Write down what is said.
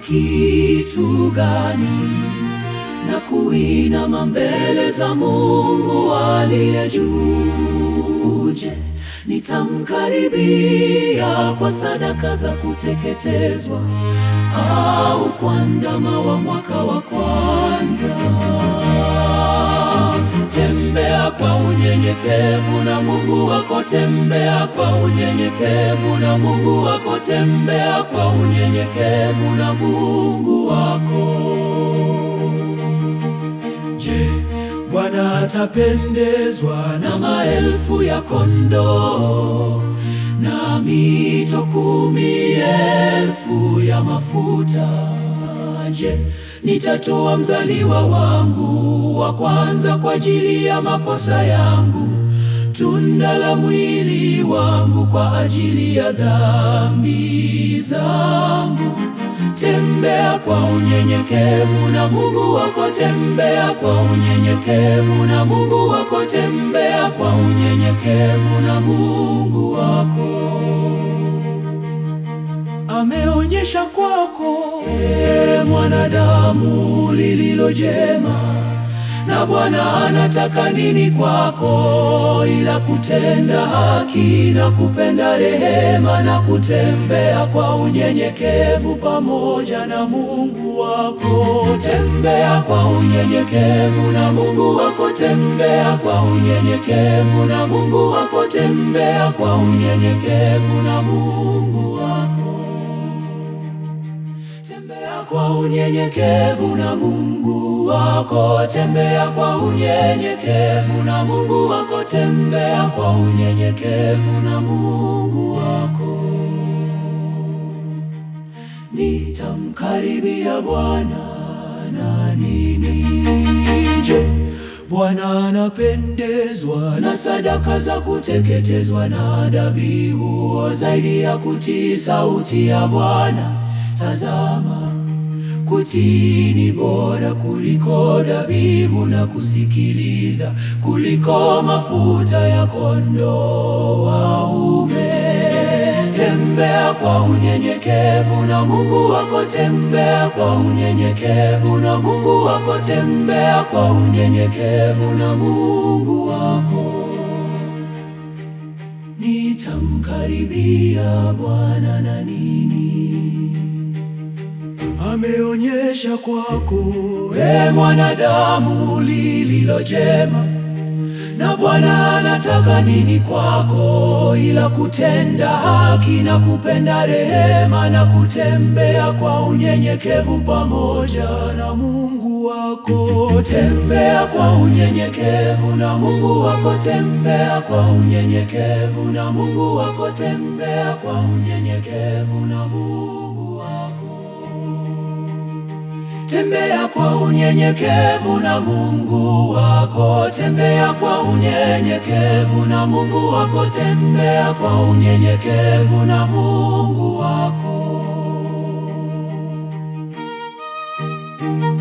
kitu gani na kuinama mbele za Mungu aliye juu. Je, nitamkaribia kwa sadaka za kuteketezwa au kwa ndama wa mwaka wa kwanza? Tembea kwa unyenyekevu na Mungu wako, tembea kwa unyenyekevu na Mungu wako, tembea kwa unyenyekevu na Mungu wako. Je, Bwana atapendezwa na maelfu ya kondoo na mito kumi elfu ya mafuta? Je, nitatoa mzaliwa wangu wa kwanza kwa ajili ya makosa yangu, tunda la mwili wangu kwa ajili ya dhambi zangu? Tembea kwa unyenyekevu na Mungu wako, tembea kwa unyenyekevu na Mungu wako, tembea kwa unyenyekevu na Mungu wako. Ameonyesha kwako, e mwanadamu, lililo jema, na Bwana anataka nini kwako ila kutenda haki na kupenda rehema na kutembea kwa unyenyekevu pamoja na Mungu wako. Tembea kwa unyenyekevu na Mungu wako, tembea kwa unyenyekevu na Mungu wako, tembea kwa unyenyekevu na Mungu wako. Tembea kwa unyenyekevu na Mungu wako, tembea kwa unyenyekevu na Mungu wako, tembea kwa unyenyekevu na Mungu wako. Nitamkaribia Bwana na nini? Je, Bwana anapendezwa na sadaka za kuteketezwa na dhabihu zaidi ya kutii sauti ya Bwana? Tazama, kutii ni bora kuliko dhabihu na kusikiliza kuliko mafuta ya kondoo waume. Tembea kwa unyenyekevu na Mungu wako, tembea kwa unyenyekevu na Mungu wako, tembea kwa unyenyekevu na Mungu wako. Nitamkaribia Bwana na nini? Ameonyesha kwako, e mwanadamu, lililo jema, na Bwana anataka nini kwako ila kutenda haki na kupenda rehema na kutembea kwa unyenyekevu pamoja na Mungu wako. Tembea kwa unyenyekevu na Mungu wako, tembea kwa unyenyekevu na Mungu wako, tembea kwa unyenyekevu na Mungu wako. Tembea kwa unyenyekevu na Mungu wako, tembea kwa unyenyekevu na Mungu wako, tembea kwa unyenyekevu na Mungu wako.